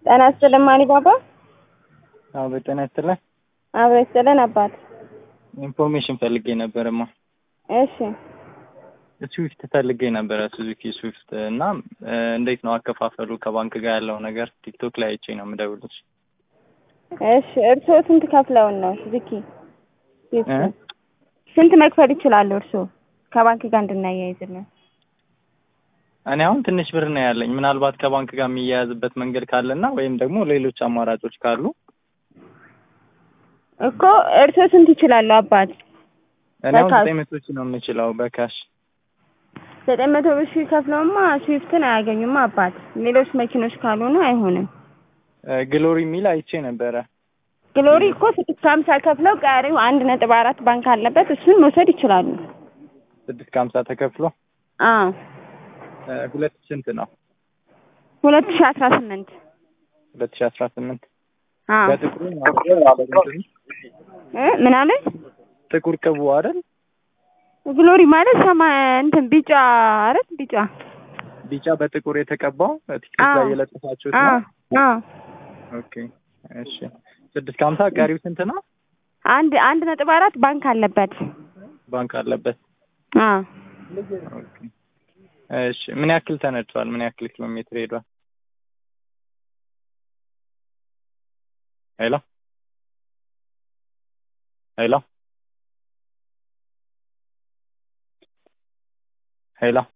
ጤና ይስጥልን ማኒ ባባ። አዎ በጤና ይስጥልን። አብሮ ይስጥልን አባት። ኢንፎርሜሽን ፈልጌ ነበርማ። እሺ ስዊፍት ፈልጌ ነበረ ሱዙኪ ስዊፍት እና እንዴት ነው አከፋፈሉ ከባንክ ጋር ያለው ነገር? ቲክቶክ ላይ አይቼ ነው የምደውልሽ። እሺ እርስዎ ስንት ከፍለውን ነው ሱዙኪ ስዊፍት? ስንት መክፈል ይችላሉ እርስዎ ከባንክ ጋር እንድናያይዝልን? እኔ አሁን ትንሽ ብር ነው ያለኝ። ምናልባት ከባንክ ጋር የሚያያዝበት መንገድ ካለና ወይም ደግሞ ሌሎች አማራጮች ካሉ እኮ እርስዎ ስንት ይችላሉ አባት? እኔ አሁን በካሽ? ዘጠኝ መቶ ሺህ ነው የምችለው በካሽ። ዘጠኝ መቶ ብር ሺህ ከፍለውማ ስዊፍትን አያገኙማ አባት። ሌሎች መኪኖች ካልሆኑ አይሆንም። ግሎሪ የሚል አይቼ ነበረ። ግሎሪ እኮ ስድስት ከሀምሳ ከፍለው ቀሪው አንድ ነጥብ አራት ባንክ አለበት እሱን መውሰድ ይችላሉ። ስድስት ከሀምሳ ተከፍሎ አዎ እ ሁለት ስንት ነው? ሁለት ሺህ አስራ ስምንት ሁለት ሺህ አስራ ስምንት አዎ በጥቁሩ ነው እ ምናምን ጥቁር ቅቡ አይደል? ግሎሪ ማለት ሰማይ እንትን ቢጫ አይደል? ቢጫ ቢጫ በጥቁር የተቀባው ቲኬት አዎ ላይ የለጠፋችሁት አዎ ነው? አዎ ኦኬ እሺ። ስድስት ከሀምሳ ቀሪው ስንት ነው? አንድ አንድ ነጥብ አራት ባንክ አለበት። ባንክ አለበት። አዎ ኦኬ እሺ። ምን ያክል ተነድቷል? ምን ያክል ኪሎ ሜትር ሄዷል? ሄሎ ሄሎ ሄሎ